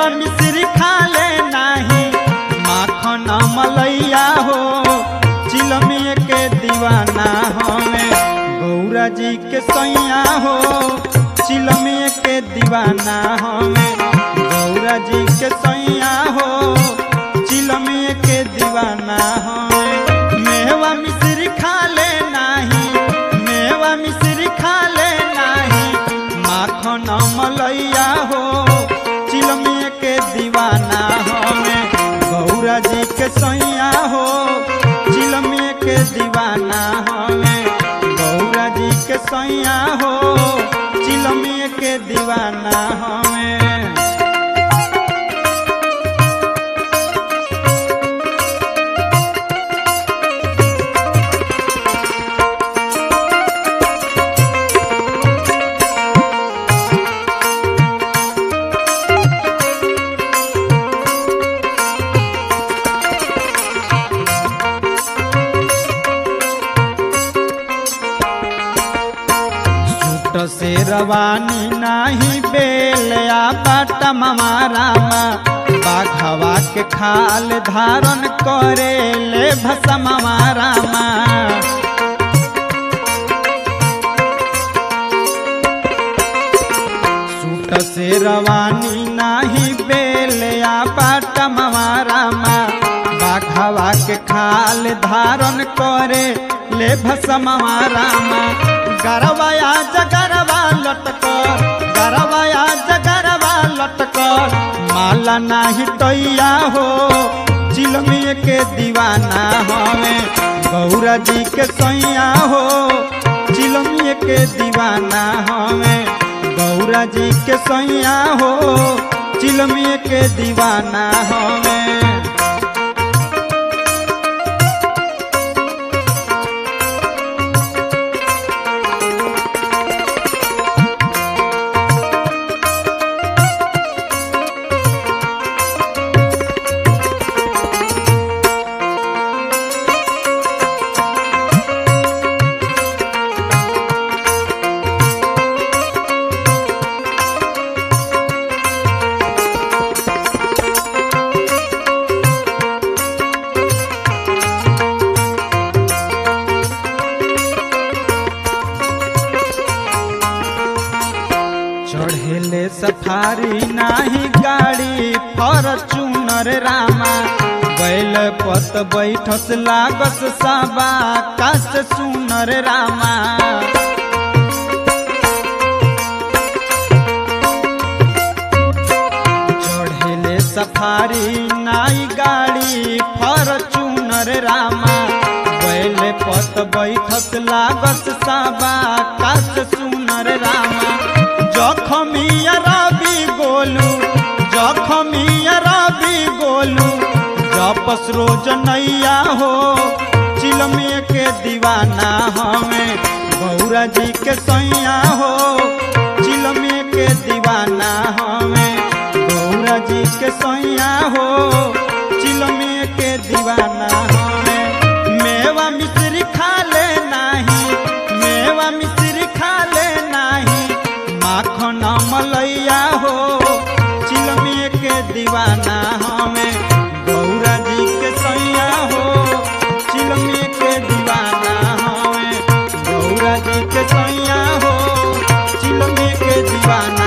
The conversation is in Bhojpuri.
मिश्री खा ले नाही माखन मलैया हो चिलमिए के दीवाना हमें गौरा जी के सैया हो चिलमिए के दीवाना हमें गौरा जी के सैया हो चिलमिए के दीवाना हमें मेवा मिश्री खा ले नाही मेवा मिश्री खा ले नाही माखन मलैया हो चिलमिए के दीवाना हमें गौरा जी के सैया हो चिलमिए के दीवाना हमें गौरा जी के सैया हो चिलमिए के दीवाना हमें सूट से रवानी नाही बेलया बाट मारामा बाघवा के खाल धारण करे ले भसम मारामा सूट से रवानी नाही बेलया बाट मारामा बाघवा के खाल धारण करे ले भसम मारामा गरवाया जगरवा लटकर गरवाया जगरवा लटकर माला नाही टैया हो चिलमिए के दीवाना हमें गौरा जी के सैया हो चिलमिए के दीवाना हमें गौरा जी के सैया हो चिलमिए के दीवाना हमें चढ़ेले सफारी नाही गाड़ी फॉर्चूनर रामा बैल पत बैठस लागस सबा काश सुनर रामा चढ़ेले सफारी नाई गाड़ी फॉर्चूनर रामा बैल पत बैठस लागस सबा काश सुनर रामा जखमिया रवि गोलू जखमिया रवि गोलू जपस रोज नैया हो चिलमिए के दीवाना हमें गौरा जी के सैया हो चिलमिए के दीवाना हमें गौरा जी के सैया हो चिलमिए के दीवाना हमें मेवा मिश्री खा ले नाही मेवा मिश्री खा ले नाही माखन मलैया हो चिलमिए के दीवाना हमें गौरा जी के सैया हो चिलमिए के दीवाना हमें गौरा जी के सैया हो चिलमिए के दीवाना